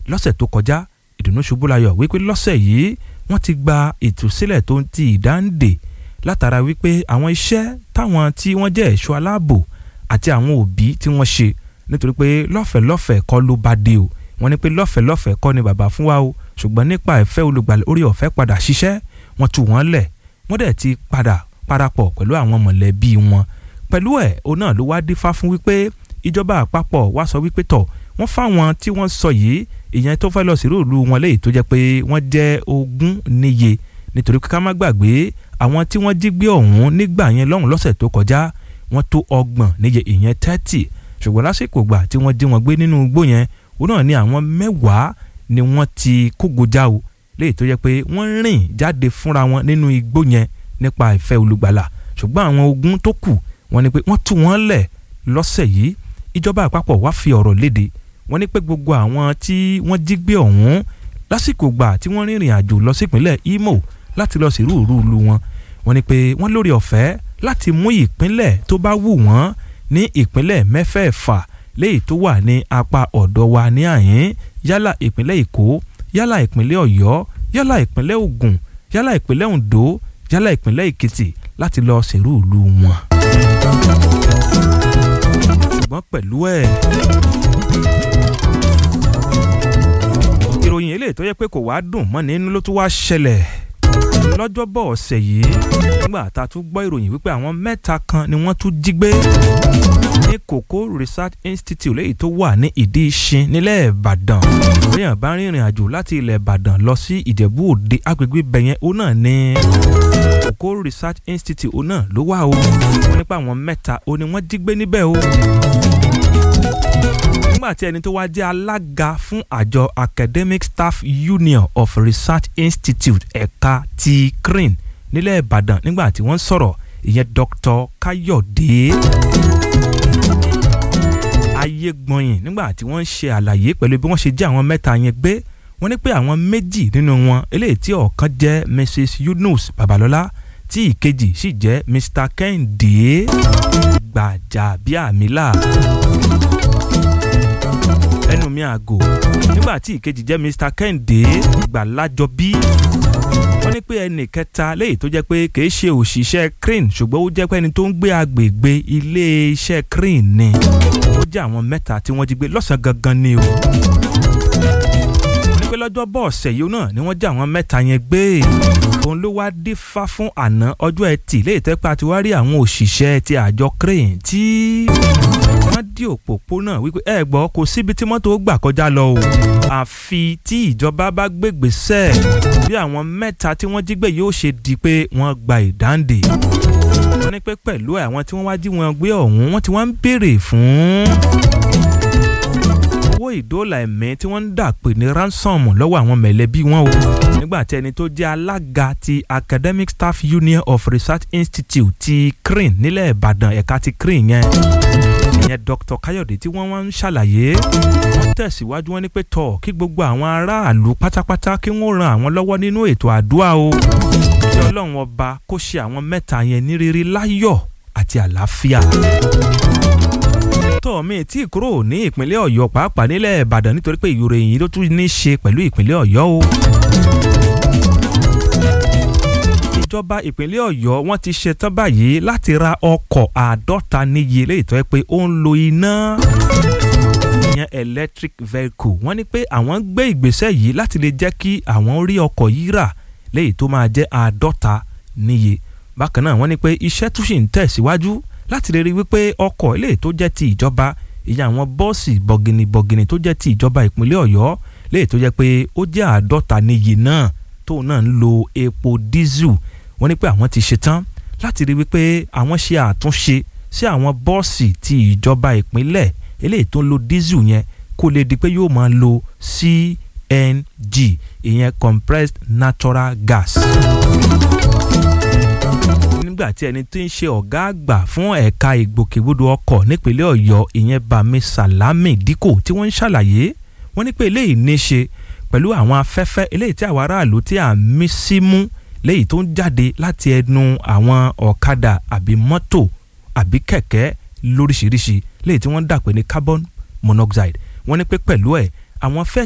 lọ́sẹ̀ tó kọjá ìdùnnú ṣubúlayọ̀ wípé lọ́sẹ̀ yìí wọ́n ti gba ìtúsílẹ̀ tó ń ti ìdáǹdè látara wípé àwọn iṣẹ́ táwọn tí wọ́n jẹ́ ẹ̀ṣọ́ aláàbò àti àwọn òbí tí wọ́n ṣe nítorí pé lọ́fẹ̀ẹ́ lọ́fẹ̀ẹ́ kọ́ ló bá dé o wọ́n ní pé lọ́fẹ̀ẹ́ lọ́fẹ̀ẹ́ kọ́ ni bàbá fún wa o ṣùgbọ́n nípa ìfẹ́ olùgbàlà orí ọ̀fẹ́ padà ṣiṣẹ́ wọ́n tú wọ́n lẹ̀ wọ́n dẹ̀ ti padà parapọ̀ pẹ̀lú àwọn mọ̀lẹ́bí wọn pẹ̀lú ẹ̀ òun náà ló wá dífá fún wípé ìjọba àpapọ̀ wá sọ wípé tọ̀ wọ́n fáwọn tí wọ́n sọ yìí ìyẹn tó fẹ́ lọ sí rúùlù wọn léyìí tó jẹ́ pé wọ́n jẹ́ ogún níye nítorí ká má gbàgbé àwọn tí wọ́n jí gbé ọ̀hún nígbà yẹn lọ́hùn lọ́sẹ̀ tó kọjá wọ́n tó ọgbọ̀n níye ìyẹn thirty ṣùgbọ́n lásìkò gbà tí wọ́n jí wọn gbé nínú igbó yẹn òun náà ni àwọn mẹ́wàá ni wọ́n ti kógojá o léyìí tó jẹ́ pé wọ́n rìn jáde fúnra wọn nínú igbó yẹn nípa ìfẹ́ olùgbàlà ṣùgbọ́n àwọn ogún tó kù wọ́n ní pé wọ́n tú wọn lẹ̀ lọ́sẹ̀ yìí ìjọba àpapọ̀ wá fi ọ̀rọ̀ léde wọ́n ní pé gbogbo àwọn tí wọ́n jí gbé ọ̀hún lásìkò gbà tí wọ́n rìnrìn àjò lọ sípínlẹ̀ Imo láti lọ sí rúurú lu wọn wọ́n ní pé wọ́n lórí ọ̀fẹ́ láti mú ìpínlẹ̀ tó bá wù wọ́n ní ìpínlẹ̀ mẹ́fẹ̀ẹ̀fà léyìí tó wà ní apá ọ̀dọ̀ wa ní àyín yálà ìpínlẹ̀ Èkó yálà ìpínlẹ̀ Ọ̀yọ́ yálà ìpínlẹ̀ Ògùn yálà ìpínlẹ̀ Oǹdó yálà ìpínlẹ̀ Èkìtì láti lọ sèrú ìlú wọn. ṣùgbọ́n pẹ̀lú ẹ̀ ìròyìn eléyìí tó yẹ pé kò wá dùn mọ́ nínú ló tún wá ṣẹlẹ̀ lọ́jọ́bọ̀ ọ̀sẹ̀ yìí nígbà tá a tún gbọ́ ìròyìn wípé àwọn mẹ́ta kan ni wọ́n tún jí gbé ní Koko Research Institute léyìí tó wà ní ìdí ìṣin nílẹ̀ Ìbàdàn lẹ́yìn bá rìnrìn àjò láti ilẹ̀ Ìbàdàn lọ sí Ìjẹ̀bú Òde agbègbè bẹ̀yẹn ó náà ní Koko Research Institute ó náà ló wà o wọ́n nípa àwọn mẹ́ta ó ní wọ́n jí gbé níbẹ̀ o nígbà tí ẹni tó wá jẹ́ alága fún àjọ Academic Staff Union of Research Institute ẹ̀ka ti CRIN nílẹ̀ Ìbàdàn nígbà tí wọ́n sọ̀rọ̀ ìyẹn Dr. Káyọ̀dé ayégbọ̀nyìn nígbà tí wọ́n ń ṣe àlàyé pẹ̀lú bí wọ́n ṣe jẹ́ àwọn mẹ́ta yẹn gbé wọ́n ní pé àwọn méjì nínú wọn eléyìí tí ọ̀kan jẹ́ Mrs Yunus Babalọ́lá tí ìkejì sì jẹ́ Mr Kẹ́hìndé Gbàjàbíàmílà ẹnu mi àgò nígbà tí ìkejì jẹ́ Mr Kẹ́hìndé Gbàlájọbí wọ́n ní pé ẹnì kẹta léyìí tó jẹ́ pé kìí ṣe òṣìṣẹ́ crane ṣùgbọ́n ó jẹ́ pé ẹni tó ń gbé agbègbè iléeṣẹ́ crane ni ó jẹ́ àwọn mẹ́ta tí wọ́n jí gbé lọ́sàn-án gangan ni o ní pé lọ́jọ́ bọ̀ ọ̀sẹ̀ yìí náà ni wọ́n jẹ́ àwọn mẹ́ta yẹn gbé òun ló wá dífá fún àná ọjọ́ ẹtì léyìí tẹ́ pé a ti wá rí àwọn òṣìṣẹ́ ti àjọ crane tí wọ́n dí òpópónà wípé ẹ gbọ́ kò síbi tí mọ́tò gbà kọjá lọ o àfi tí ìjọba bá gbégbèsè bí àwọn mẹ́ta tí wọ́n jí gbé yóò ṣe di pé wọ́n gba ìdáǹdè wọ́n ní pé pẹ̀lú àwọn tí wọ́n wá jí wọn gbé ọ̀hún wọ́n ti wá ń béèrè fún owó ìdóòlà ẹ̀mí tí wọ́n ń dà pé ní ransom lọ́wọ́ àwọn mẹ̀lẹ́bí wọn o nígbà tí ẹni tó jẹ́ alága ti Academic Staff Union of Research Institute ti CRIN nílẹ̀ Ìbàdàn ẹ̀ka ti CRIN yẹn ìyẹn Dr. Káyọ̀dé tí wọ́n wá ń ṣàlàyé wọ́n tẹ̀síwájú wọn ní pé tọ̀ kí gbogbo àwọn aráàlú pátápátá kí wọ́n ran àwọn lọ́wọ́ nínú ètò àdúrà o kí Ọlọ́run ọba kó ṣe àwọn mẹ́ta yẹn ní rírí láyọ̀ àti àlàáfíà tọ́ mi tí kúrò ní ìpínlẹ̀ Ọ̀yọ́ pàápàá nílẹ̀ Ìbàdàn nítorí pé ìròyìn yìí ló tún ní í ṣe pẹ̀lú ìpínlẹ̀ Ọ̀yọ́ o ìjọba ìpínlẹ̀ Ọ̀yọ́ wọ́n ti ṣetán báyìí láti ra ọkọ̀ àádọ́ta níye léyìí tó yẹ pé ó ń lo iná ìyẹn electric vehicle wọ́n ní pé àwọn ń gbé ìgbésẹ̀ yìí láti lè jẹ́ kí àwọn rí ọkọ̀ yìí rà léyìí tó máa jẹ́ àádọ́ta níye bákan náà wọ́n ní pé iṣẹ́ tún ṣì ń tẹ̀síwájú láti lè rí wípé ọkọ̀ eléyìí tó jẹ́ ti ìjọba ìyẹn àwọn bọ́ọ̀sì bọ̀gìnì bọ̀gìnì tó jẹ́ ti ìjọba ìpínlẹ̀ Ọ̀yọ́ léyìí tó jẹ́ pé ó jẹ́ àádọ́ta níye náà tóun náà ń lo epo dísù wọ́n ní pé àwọn ti ṣetán láti rí wípé àwọn ṣe àtúnṣe sí àwọn bọ́ọ̀sì ti ìjọba ìpínlẹ̀ eléyìí tó ń lo dísù yẹn kó lè di pé yóò máa lo CNG ìyẹn compressed natural gas. nígbà tí ẹni tó ń ṣe ọ̀gá àgbà fún ẹ̀ka ìgbòkègbodò ọkọ̀ nípínlẹ̀ Ọ̀yọ́ ìyẹn Bami Salami Dikko tí wọ́n ń ṣàlàyé wọ́n ní pé eléyìí ní í ṣe pẹ̀lú àwọn afẹ́fẹ́ eléyìí tí àwọn aráàlú tí à ń mí sí mú léyìí tó ń jáde láti ẹnu àwọn ọ̀kadà àbí mọ́tò àbí kẹ̀kẹ́ lóríṣiríṣi léyìí tí wọ́n ń dà pé ní carbon monoxide wọ́n ní pé pẹ̀lú ẹ̀ àwọn fẹ́